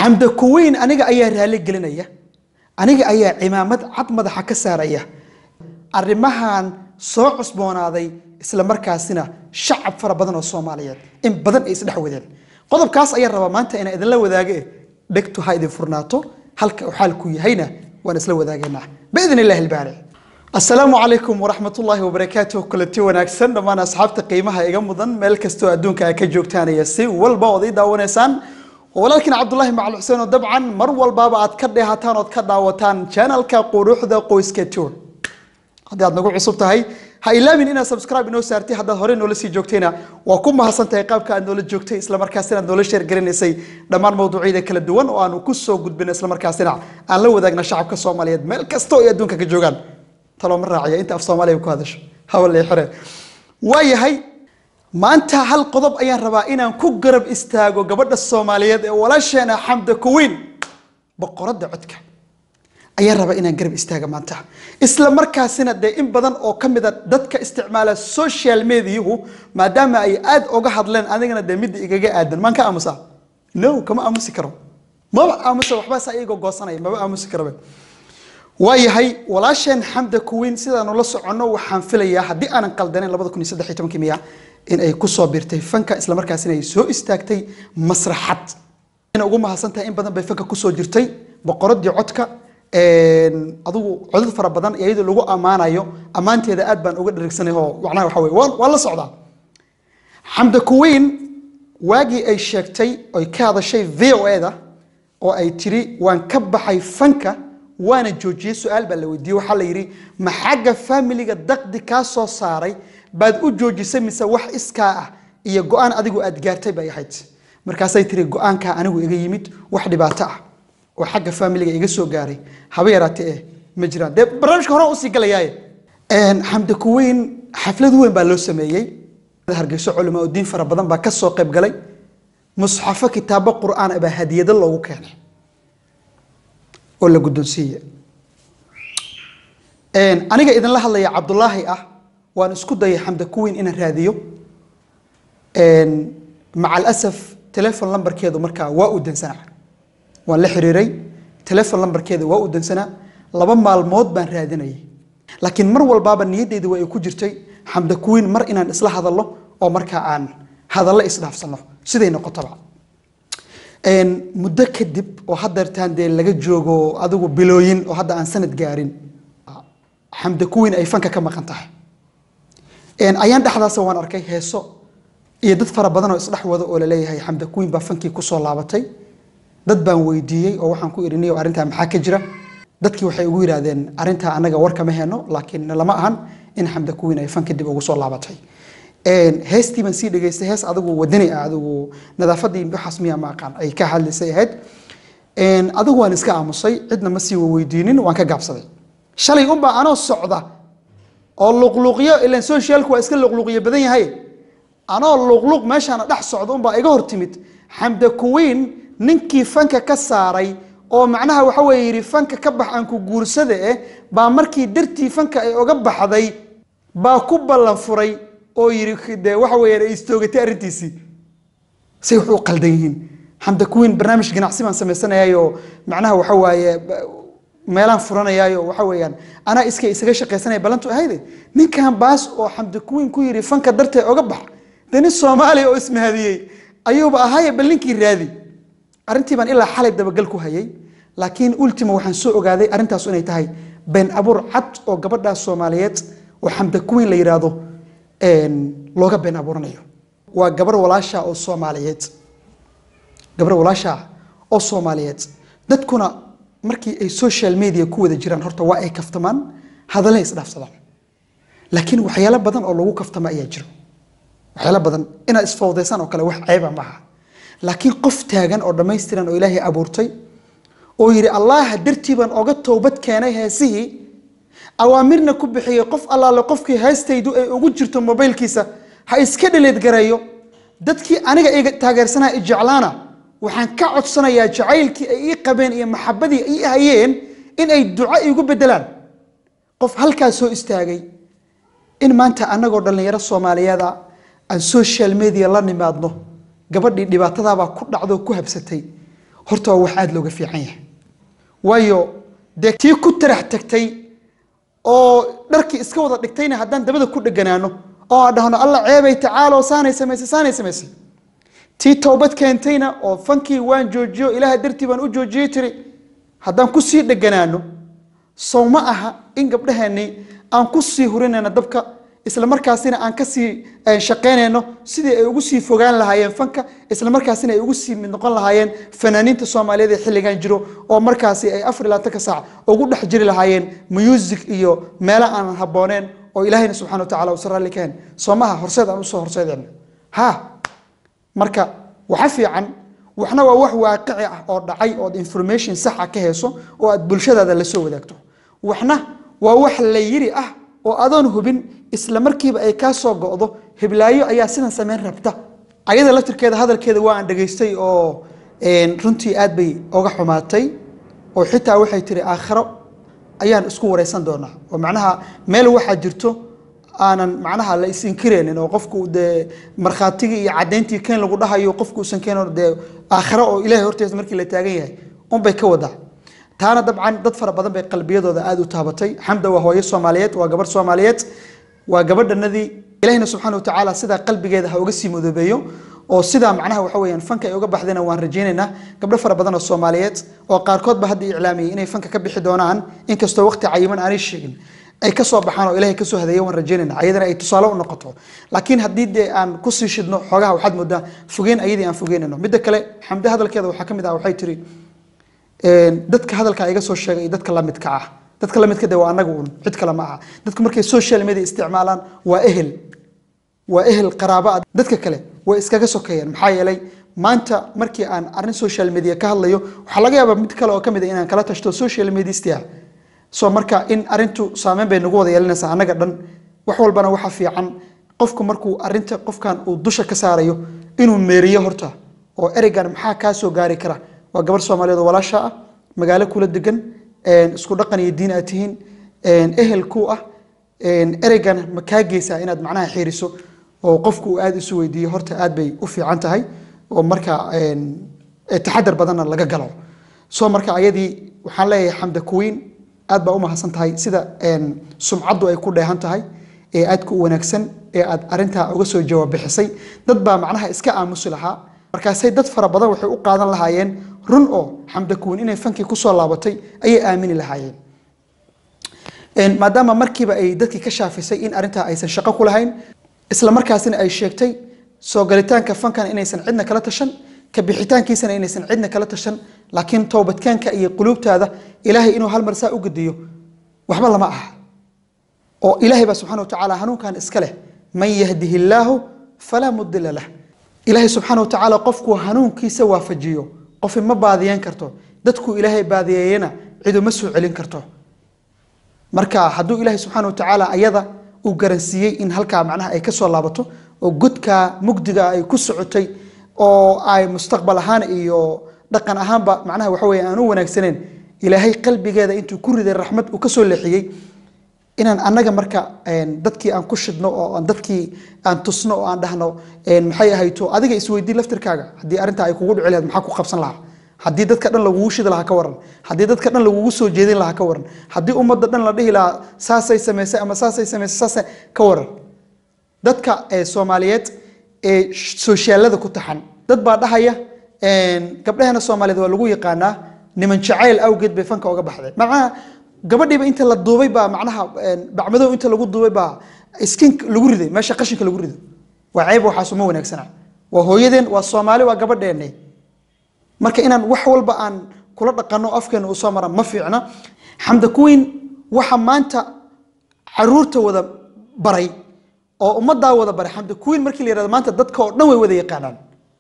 xamda kuweyn aniga ayaa raali gelinaya aniga ayaa cimaamad cad madaxa ka saaraya arrimahan soo cusboonaaday isla markaasina shacab fara badan oo soomaaliyeed in badan ay isdhex wadeen qodobkaas ayaan rabaa maanta inaan idinla wadaage dhegtu ha idin furnaato halka uu xaalku yahayna waan isla wadaageynaa biidn illahi albaari asalaamu calaykum waraxmat ullaahi wabarakaatuh kulanti wanaagsan dhammaan asxaabta qiimaha iga mudan meel kastoo adduunka ay ka joogtaanaya si walba ood ii daawanaysaan walaalkiin cabdulaahi macali xuseen oo dabcan mar walbaaba aad ka dheehataan ood ka daawataan channelka quruxda qoyska tour haddii aad nagu cusub tahay ha ilaabin inaad subscribe inoo saartay haddaad horey noola sii joogtayna waa ku mahadsan tahay qaabka aad noola joogtay islamarkaasina aad noola sheergaranaysay dhammaan mawduucyada kala duwan oo aanu ku soo gudbin islamarkaasina aan la wadaagna shacabka soomaaliyeed meel kasta oo ay adduunka ka joogaan taloo ma raaciya inta af soomaaliya ku hadasho hawale xire waayahay maanta hal qodob ayaan rabaa inaan ku garab istaago gabadha soomaaliyeed ee walaasheena xamda kuwiin boqoradda codka ayaan rabaa inaan garab istaaga maanta isla markaasina dee in badan oo ka mida dadka isticmaala social mediahu maadaama ay aad oga hadleen anigana dee midda igaga aadan maan ka aamusa no kama aamusi karo maba aamusa waxba saa iyago goosanaya maba aamusi karobe waayahay walaasheen xamda kuwiin sidaanu la soconno waxaan filayaa haddii aanan qaldaneyn labada kun iyo saddex iyo tobankii miya in ay kusoo biirtay fanka islamarkaasina ay soo istaagtay masraxad ina ugu mahadsan tahay in badan bay fanka kusoo jirtay boqoradii codka adigu codad fara badan iyadoo lagu ammaanayo ammaanteeda aad baan uga dharigsanay oo macnaha waxa weye waan waan la socdaa xamda kuwiin waagii ay sheegtay oy ka hadashay v o da oo ay tiri waan ka baxay fanka waana joojiyey su-aal baa la weydiiyey waxaa la yidhi ma xagga faamiliga daqdi kaa soo saaray baad u joojisay mise wax iskaa ah iyo go-aan adigu aad gaartay bay ahayd markaasay tiri go-aankaa anigu iga yimid wax dhibaato ah oo xagga faamiliga iga soo gaaray haba yaraatee eh ma jiraan dee barnaamijka hore usii galayaaye xamda kuweyn xaflad weyn baa loo sameeyey hargeyso culamaa u diin fara badan baa ka soo qayb galay musxafo kitaabo qur-aan baa hadiyado loogu keenay oo la guddoonsiiye aniga idinla hadlaya cabdulaahi ah waan isku dayay xamda kuweyn inaan raadiyo maca alasaf telefon lambarkeedu markaa waa u dansanaa waan la xiriiray telefon lambarkeeda waa u dansanaa laba maalmood baan raadinayay laakiin mar walbaaba niyaddeyda waa ay ku jirtay xamda kuweyn mar inaan isla hadallo oo markaa aan hadallo isdhaafsano siday noqotaba muddo kadib oo hadeertaan dee laga joogo adigu bilooyin oo hadda aan sanad gaarin xamda kuweyn ay fanka ka maqan tahay ayaan dhexdaasa waan arkay heeso iyo dad fara badan oo isdhex wado oo laleeyahay xamda kuweyn baa fankii kusoo laabatay dad baan weydiiyey oo waxaan ku idhi niyo arrintaa maxaa ka jira dadkii waxay ugu yidhaahdeen arrintaa annaga war kama heno laakiin lama ahan in xamda kuweyn ay fanka dib ugu soo laabatay heestii baan sii dhegaystay hees adigu wadani ah adigu nadaafadii waxaas miyaa ma aqaan ay ka hadlaysay ahayd adigu waan iska aamusay cidna ma sii weydiinin waan ka gaabsaday shalay unbaa anoo socda oo luqluuqyo ilan socialku waa iska luqluuqyo badan yahay anoo luqluuq meeshaana dhex socda unbaa iga hor timid xamda kuweyn ninkii fanka ka saaray oo macnaha waxa weye yidhi fanka ka bax aan ku guursada eh baa markii dartii fanka ay oga baxday baa ku ballan furay oo yidhi de waxa weyaan ay istoogatay arrintiisii say wax u qaldan yihiin xamda kuweyn barnaamij ganacsi baan samaysanayayoo macnaha waxa waaye meelaan furanayaayo waxa weeyaan anaa iska isaga shaqaysanaya ballantu ahayde ninkan baas oo xamda kuweyn ku yidhi fanka dartee oga bax de nin soomaaliya oo ismahadiyey ayuuba ahaaye bal ninkii raadi arrintii baan ilaa xalay dabagal ku hayay laakiin ultima waxaan soo ogaaday arrintaas inay tahay been abuur cad oo gabadhaas soomaaliyeed oo xamda kuweyn la yidhaahdo looga been abuuranayo waa gabar walaasha oo soomaaliyeed gabar walaasha oo soomaaliyeed dadkuna markii ay social media ku wada jiraan horta waa ay kaftamaan hadallay isdhaafsadaan laakiin waxyaalo badan oo lagu kaftama ayaa jiro waxyaalo badan inaad isfowdaysaan oo kale wax ceeba maaha laakiin qof taagan oo dhammaystiran oo ilaahay abuurtay oo yidhi allaha dartii baan oga toobad keenay heesihii awaamirna ku bixiyey qof allaale qofkii heestaydu ay ugu jirto mobaylkiisa ha iska dhaleed gareeyo dadkii aniga iga taageersanaa i jeclaana waxaan ka codsanayaa jacaylkii ay ii qabeen iyo maxabadii ii hayeen in ay duco iigu bedelaan qof halkaas soo istaagay in maanta annagoo dhallinyaro soomaaliyeeda aan social media la nimaadno gabadhii dhibaatadaabaa ku dhacdoo ku habsatay horta waa wax aada looga fiican yahay waayo dee tii ku tarax tagtay oo dharkii iska wada dhigtayna haddaan dabada ku dheganaano oo aan dhahno alla ceebay tacaalo saanay samaysay saanay samaysay tii towbad keentayna oo fankii waan joojiyo ilaaha dartii baan u joojiyey tiri haddaan kusii dheganaano sow ma aha in gabdhaheennii aan ku sii hurinayno dabka isla markaasina aan kasii shaqaynayno sidii ay ugu sii fogaan lahaayeen fanka isla markaasina ay ugu sii mid noqon lahaayeen fanaaniinta soomaaliyeed ee xilligan jiro oo markaasi ay afar iyo labaatanka saac ugu dhex jiri lahaayeen music iyo meelo aan habbooneen oo ilaahayna subxana wa tacala uusan raalli ka hen soo maha horseed aan usoo horseedayno ha marka waxa fiican waxna waa wax waaqici ah oo dhacay ood information saxa ka heeso oo aad bulshadaada la soo wadaagto waxna waa wax la yiri ah oo adoon hubin isla markiiba ay kaa soo go'do hiblaayo ayaa sidan samayn rabta ayada laftirkeeda hadalkeeda waa aan dhegaystay oo runtii aad bay oga xumaatay oo xitaa waxay tiri aakhiro ayaan isku wareysan doonaa oo macnaha meel waxaa jirto aanan macnaha la isinkireynin oo qofku dee markhaatigii iyo caddayntii keen lagu dhahayo qofku usan keenin dee aakhiro oo ilahay horteesa markii la taagan yahay unbay ka wadaa taana dabcan dad fara badan bay qalbiyadooda aada u taabatay xamda waa hooyo soomaaliyeed waa gabarh soomaaliyeed waa gabadhanadii ilahina subxaana watacaala sidaa qalbigeeda ha uga sii madoobeeyo oo sidaa macnaha waxa weyaan fanka ay uga baxdayna waan rajaynaynaa gabdho fara badan oo soomaaliyeed oo qaarkoodba hadda iclaamiyey inay fanka ka bixi doonaan inkastoo waqti cayiman aanay sheegin ay ka soo baxaan oo ilahay kasoo hadeeya waan rajaynayna ayadana ay tusaale u noqoto laakiin haddii dee aan kusii shidno xoogaha waxaad moodaa fogeyn ayadii aan fogeynayno midda kale xamde hadalkeeda waxaa ka mid ah waxay tiri dadka hadalka iga soo sheegay iyo dadka lamidka ah dadka lamidka de waa anaga un cid kale ma aha dadku markay social media isticmaalaan waa ehel waa ehel qaraaba ah dadka kale way iskaga sokeeyeen maxaa yeelay maanta markii aan arrin social media ka hadlayo waxaa laga yaabaa mid kale oo ka mid a inaan kala tashto social mediastia so marka in arrintu saameyn bay nagu wada yeelanaysaa annaga dhan wax walbana waxaa fiican qofku markuu arrinta qofkan uu dusha ka saarayo inuu meeriyo horta oo ereygan maxaa kaa soo gaari kara waa gabar soomaaliyeed oo walaasha ah magaalo kula degan isku dhaqan iyo diin aad tihiin ehel ku ah ereygan ma kaa geysaa inaad macnaha xiiriso oo qofku uu aada isu weydiiyo horta aad bay u fiican tahay oo marka taxadar badanna laga galo so marka ayadii waxaan leeyahay xamda kuwiin aad baa u mahadsan tahay sida sumcaddu ay ku dheehan tahay ee aadka u wanaagsan ee aad arintaa uga soo jawaab bixisay dad baa macnaha iska aamusi lahaa markaasay dad fara badan waxay u qaadan lahaayeen run oo xamda kuwiin inay fankii kusoo laabatay ayay aamini lahaayeen maadaama markiiba ay dadkii ka shaafisay in arintaa aysan shaqo ku lahayn isla markaasina ay sheegtay soo galitaanka fankan inaysan cidna kala tashan ka bixitaankiisana inaysan cidna kala tashan laakiin toobadkaanka iyo quluubtaada ilaahay inuu hal mar saa u gediyo waxba lama aha oo ilaahay baa subxana wa tacaala hanuunkan iska leh man yahdihi illaahu falaa mudila lah ilaahay subxaana wa tacaala qofkuu hanuunkiisa waafajiyo qofi ma baadiyeen karto dadkuu ilaahay baadiyeeyena ciduma soo celin karto marka hadduu ilaahay subxaana wa tacaala ayada uu garansiiyey in halkaa macnaha ay ka soo laabato oo godkaa mugdiga ay ku socotay oo ay mustaqbal ahaan iyo dhaqan ahaanba macnaha waxa weye aan u wanaagsaneen ilaahay qalbigeeda intuu ku riday raxmad uu ka soo leexiyey inaan annaga marka dadkii aan ku shidno oo aan dadkii aan tusno oo aan dhahno maxay ahayto adiga isweydii laftirkaaga haddii arrintaa ay kugu dhici lahayd maxaa ku qabsan lahaa haddii dadka dhan lagugu shidi lahaa ka waran haddii dadka dhan lagugu soo jeedin lahaa ka waran haddii ummadda dhan la dhihi lahaa saasay samaysay ama saasay samaysay saasay ka waran dadka soomaaliyeed ee sooshaalada ku taxan dad baa dhahaya gabdhahana soomaaliyeed waa lagu yaqaanaa niman jacayl awgeed bay fanka uga baxday macnaha gabadhiiba inta la duubay baa macnaha bacmadow inta lagu duubay baa skin lagu riday meesha qashinka lagu rido waa ceeb waxaas uma wanaagsana waa hooyadeen waa soomaali waa gabadheenne marka inaan wax walba aan kula dhaqanno afkeena uu soo mara ma fiicna xamda kuwiin waxa maanta caruurta wada baray oo ummaddaa wada baray xamda kuwiin markii la yihahdo maanta dadka oo dhan way wada yaqaanaan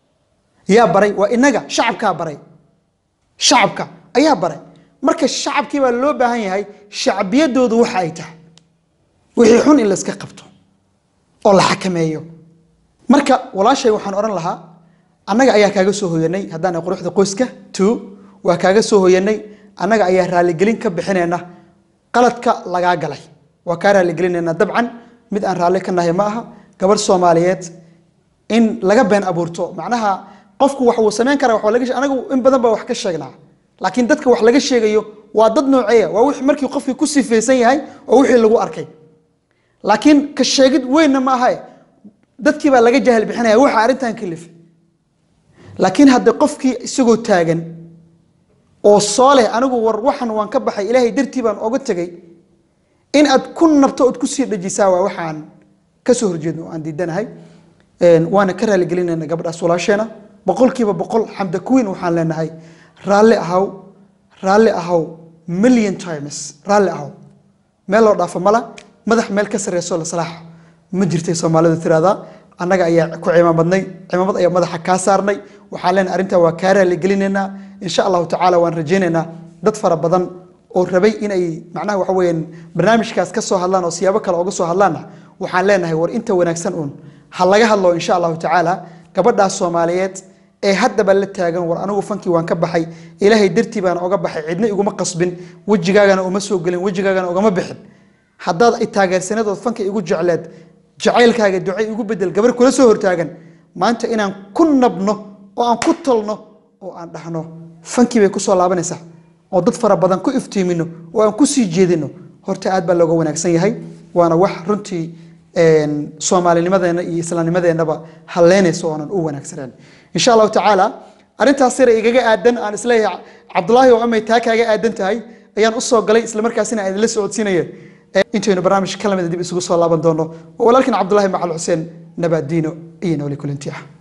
yaa baray waa inaga shacabkaa baray shacabka ayaa baray marka shacabkii baa loo baahan yahay shacbiyadoodu waxa ay tahay wixii xun in layska qabto oo la xakameeyo marka walaashay waxaan odhan lahaa annaga ayaa kaaga soo hoyanay haddaan quruxda qoyska two waa kaaga soo hoyanay annaga ayaa raaligelin ka bixinayna qaladka lagaa galay waa kaa raaligelinayna dabcan mid aan raalli ka nahay ma aha gabadh soomaaliyeed in laga been abuurto macnaha qofku wax uu samayn karaa wax laga anagu in badan baa wax ka sheegnaa laakiin dadka wax laga sheegayo waa dad nooceeya waa wixii markii qofkii ku sifaysan yahay oo wixii lagu arkay laakiin ka sheegid weynna ma ahae dadkii baa laga jahal bixinaya waxa arrintan kalifay laakiin hadde qofkii isagoo taagan oo soo leh anigu war waxan waan ka baxay ilaahay dartii baan oga tegay in aad ku nabto ood kusii dhajisaa waa waxaan kasoo horjeedno oo aan diidanahay waana ka raaligelinayna gabadhaas walaasheena boqolkiiba boqol xamda kuwiin waxaan leenahay raalli ahaw raalli ahaw million times raalli ahaw meel loo dhaafo mala madax meel ka sarreysoo la salaaxo ma jirtay soomaalidu tiraahdaa annaga ayaa ku cimaamadnay cimaamad ayaa madaxa kaa saarnay waxaan leenahay arrintaa waa kaa raaligelineynaa insha allahu tacaala waan rajaynaynaa dad fara badan oo rabay inay macnaha waxa weeyaan barnaamijkaas ka soo hadlaan oo siyaabo kale oga soo hadlaanna waxaan leenahay war inta wanaagsan uun ha laga hadlo insha allahu tacaala gabadhaas soomaaliyeed ee haddaba la taagan war anigu fankii waan ka baxay ilaahay dartii baan oga baxay cidna iguma qasbin wejigaagana uma soo gelin wejigaagana ugama bixin haddaad ay taageersaneed ood fanka igu jecleed jacaylkaaga ducay igu bedel gabar kula soo hortaagan maanta inaan ku nabno oo aan ku talno oo aan dhahno fankii bay kusoo laabanaysaa oo dad fara badan ku iftiimino oo aan ku sii jeedino horta aad baa looga wanaagsan yahay waana wax runtii soomaalinimadeena iyo islaamnimadeennaba halleynaysa oonan u wanaagsaneen insha allahu tacaala arrintaas yara igaga aadan aan isleeyahay cabdulaahi oo amay taa kaaga aadan tahay ayaan usoo galay islamarkaasina aan idinla socodsiinaya intaynu barnaamij ka lamida dib isugu soo laaban doono walaalkan cabdulaahi macal xuseen nabaadiino iyo nooli kulanti ah